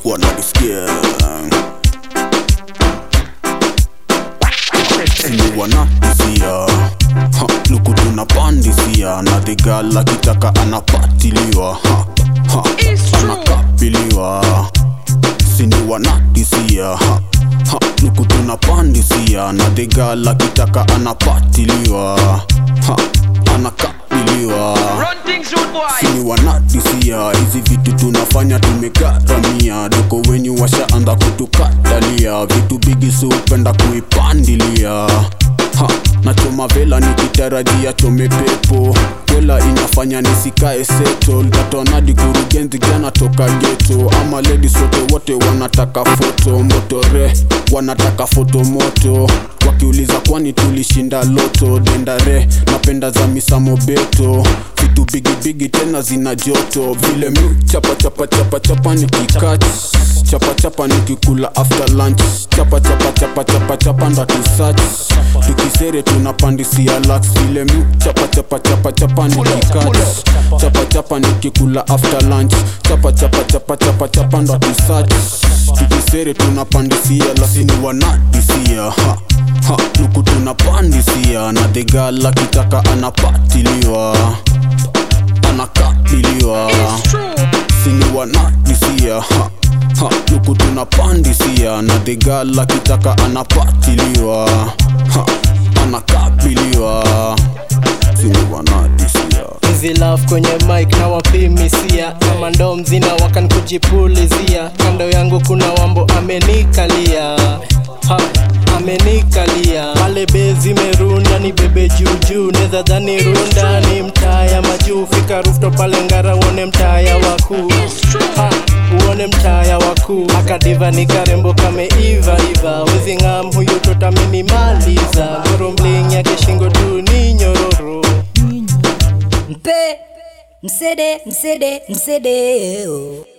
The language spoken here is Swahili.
wanalisikia ni wanatisia Ha, luku tunapandisia na dhigala kitaka anapatiliwa ha, ha, anakapiliwa sini wanatisia ha, ha, luku tunapandisia na dhigala kitaka anapatiliwa ha, anakapiliwa Run things, rude boy. sini wanatisia hizi vitu tunafanya tumegharamia doko wenyu washaanza kutukatalia vitu bigi siupenda kuipandilia ha, nachoma vela nikitarajia chome pepo kwela inafanya nisikae seto tatonadi kurugenzi jana toka geto ama ledi sote wote wanataka foto motore wanataka foto moto wakiuliza kwani tulishinda loto dendare napenda za misamobeto vitu bigibigi tena zina joto vile mi chapa chapa chapa chapa nikikach chapa chapa nikikula after lunch chapa chapa chapa chapa chapa ndo tusach tukisere tunapandisia lax vile mi chapa chapa chapa chapa nikikach chapa chapa nikikula after lunch chapa chapa chapa chapa chapa ndo tusach tukisere tunapandisia lakini wanadisia ha ha luku tunapandisia na dhegala kitaka anapatiliwa anakabiliwa It's true. sini wanadisia ha, ha, luku tunapandisia na dhegala kitaka anapatiliwa ha, anakabiliwa sini wanadisia Easy love kwenye mic na wapimisia kama ndoo mzina wakan kujipulizia kando yangu kuna wambo amenikalia ha, amenikalia pale bezi merunda ni bebe juujuu neza dhani runda ni mtaa ya majuu fika rufto pale ngara uone mtaa ya wakuu ha, uone mtaa ya wakuu akadiva ni karembo kameiva iva wezi ngam huyu totaminimaliza ngoro mling yake shingo tu ni nyororo mpe msede msede msede oh.